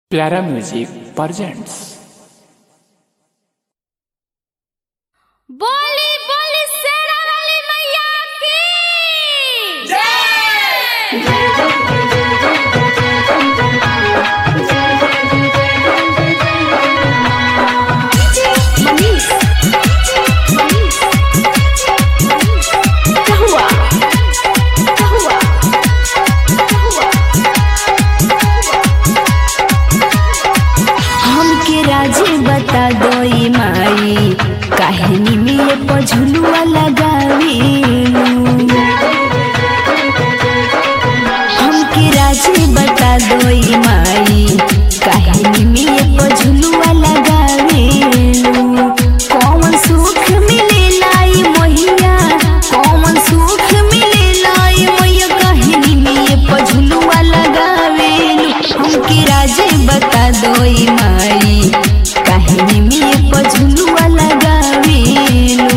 प्यारा music presents बोली बोली शेरा वाली मैया की मनीष क्या हुआ क्या हुआ क्या हुआ हमके राजे बता दोई माई काहिनी में ये पझुलुआ लगावी हमके राजे बता दोई माई काहिनी में ये पझुलुआ लगावी कौन सुख मिले लाई मोहिया कौन सुख मिले लाई मोहिया काहिनी में ये पझुलुआ लगावे हमके राजे बता दोई माई काहिनी में ये पझुलुआ लगावेलू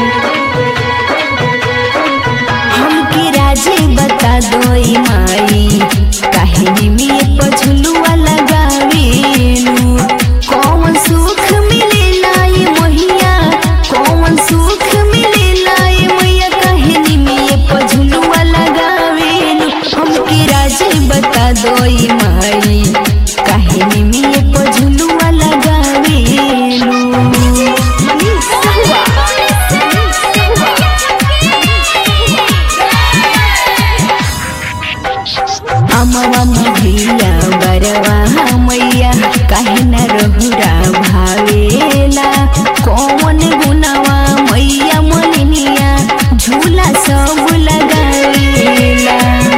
हमके राजे बता दोई माई काहिनी में ये पझुलुआ लगावेलू कौन सुख मिले लाई मोहिया कौन सुख मिले लाई मोहिया काहिनी में ये पझुलुआ लगावेलू हमके राजे बता दोई माई काहिनी में ये पझुलुआ लगावेलू मनीष क्या हुआ अमवा महिला बरवा मैया काहे न रहुरा भावेला कौन गुनवा मैया मोलिनिया झूला सब लगावेला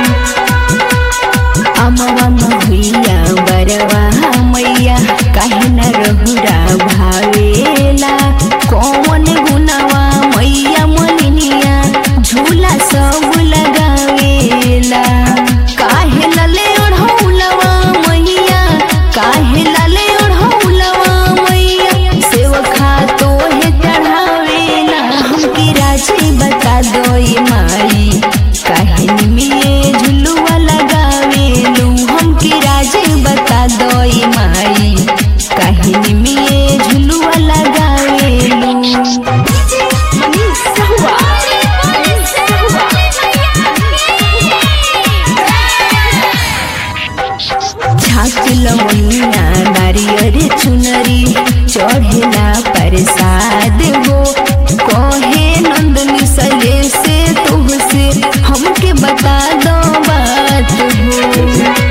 अमवा महिला बरवा मैया काहे न रहुरा भावेला कौन गुनवा मैया मोलिनिया झूला सब लगावेला काहे लले ओढ़ौलवा मैया काहे लले ओढ़ौलवा मैया सेवखा तोहे चढ़ावेला हमके राजे बता दोई माई काहिनी में ये झुलुआ लगावेलू हमके राजे बता दोई माई काहिनी में ये झुलुआ लगावेलू मनीष क्या हुआ मनीष क्या हुआ छाक लवनिया नारियर चुनरी चढ़ेला प्रसाद हो कहे नंदनी सले से तुहसे हमके बता दो बात हो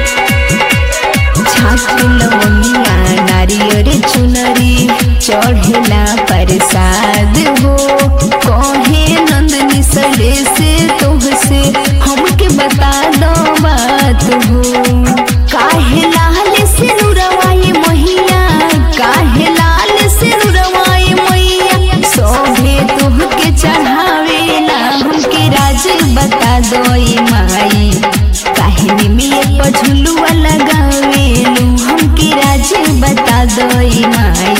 छाक लवनिया नारियर चुनरी चढ़ेला प्रसाद हो कहे नंदनी सले से तुहसे हमके बता दो बात हो काहे लाल से नुरवाए मैया काहे लाल से नुरवाए मैया सोभे तुहके चढ़ावेला हमके राजे बता दोई माई काहिनी में ये पझुलुआ लगावेलू हमके राजे बता दोई माई